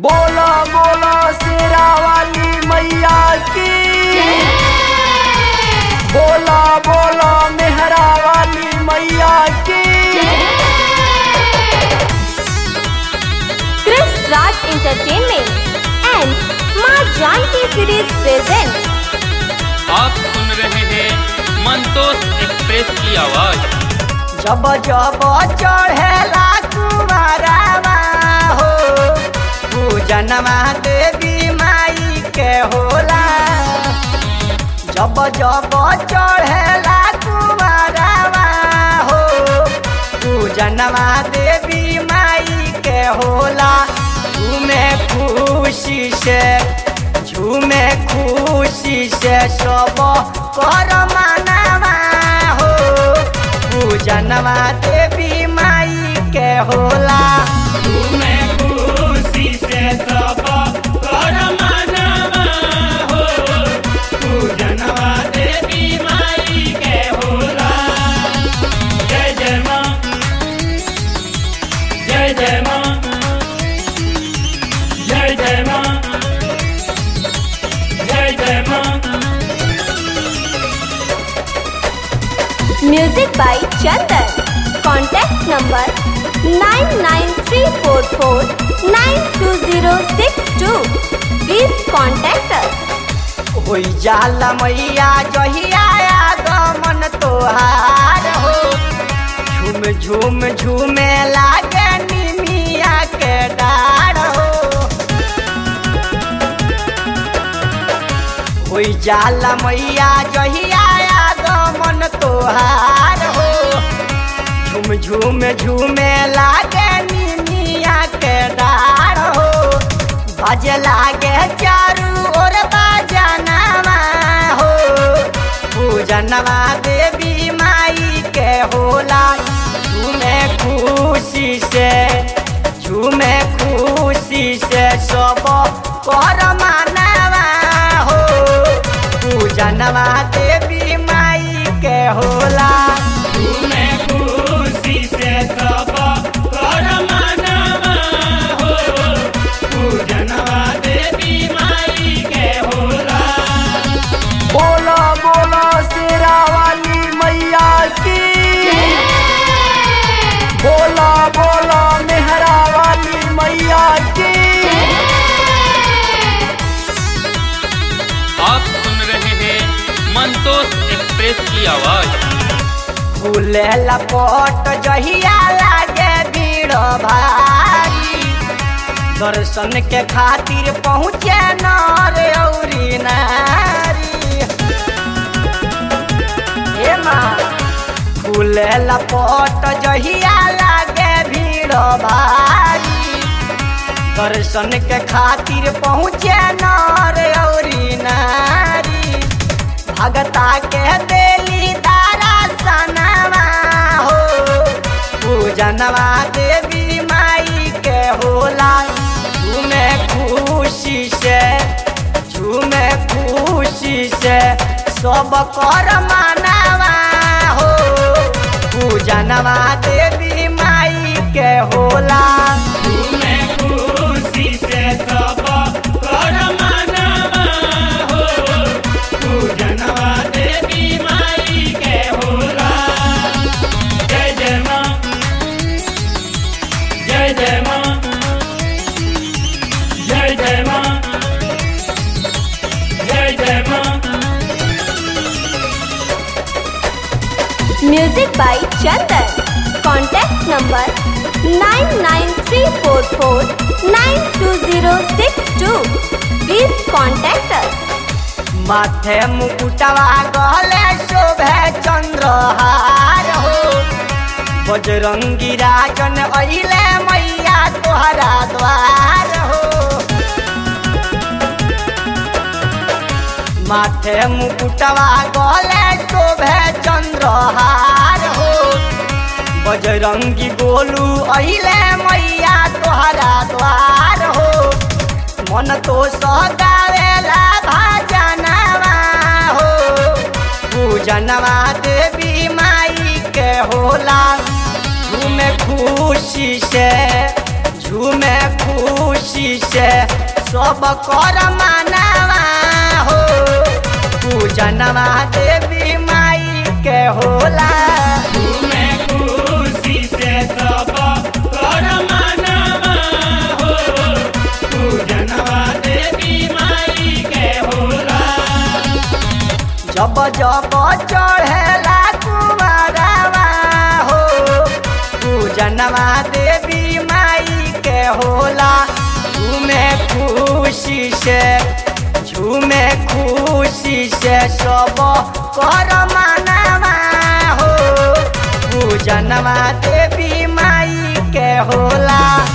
बोला बोला शेरा वाली मैया की बोला बोला मेहरा वाली मैया की Chris Raj Entertainment and माँ जानकी सीरीज प्रेजेंट आप सुन रहे हैं मंतोष एक्सप्रेस की आवाज जब जब चढ़ेला कुमारवा हो पूजनवा देवी माई के होला जब जब चढ़ेला कुमारवा हो पूजनवा देवी माई के होला झूमे खुशी से झूमे खुशी से सब कर मानवा हो पूजनवा देवी माई के होला तुम्हें खुशी से सब कर मनवा हो पूजनवा देवी माई के होला जय जय माँ जय जय माँ जय जय माँ जय जय माँ music by Chandan contact number 99344920062 please contact अस होई जाला मैया जहिया आगमन तोहार हो झूम झूम झूमे लागे निमिया के डार हो होई जाला मैया जहिया आगमन तोहार हो झूम झूम झूमे लागे निमिया के डार हो बजे लागे चारू ओर बाजनवा हो पूजनवा देवी माई के होला झूमे खुशी से झूमे खुशी से सब कर मानवा हो पूजनवा देवी माई के होला तुम्हें खुशी से सब कर मनवा हो पूजनवा देवी माई के होला बोला बोला शेरा वाली मैया की बोला बोला मेहरा वाली मैया की आप सुन रहे हैं मंतोष एक्सप्रेस की आवाज फूले लपट जहिया लागे भीड़ भारी दर्शन के खातिर पहुँचे नर औरी नारी हे माँ फूले लपट जहिया लागे भीड़ भारी दर्शन के खातिर पहुँचे नर औरी नारी भगता के देली तारा सनवा हो पूजनवा देवी माई के होला झूमे खुशी से झूमे खुशी से सब कर मानवा हो पूजनवा देवी माई के होला तुम्हें खुशी से सब कर मनवा हो पूजनवा देवी माई के होला जय जय माँ जय जय माँ जय जय माँ जय जय माँ music by Chandan contact number 99344920062 please contact अस माथे मुकुटवा गले शोभे चंद्रहार हो बजरंगी राजन अइले मैया तोहरा द्वार हो माथे मुकुटवा गले शोभे चंद्रहार हो बजरंगी गोलू अइले मैया तोहरा द्वार हो मन तो सगावेला भाजनवा हो पूजनवा देवी माई के होला झूमे खुशी से झूमे खुशी से सब कर मानवा हो पूजनवा देवी माई के होला जब जब चढ़ेला कुमारवा हो पूजनवा देवी माई के होला झूमे खुशी से झूमे खुशी से सब कर मानवा हो पूजनवा देवी माई के होला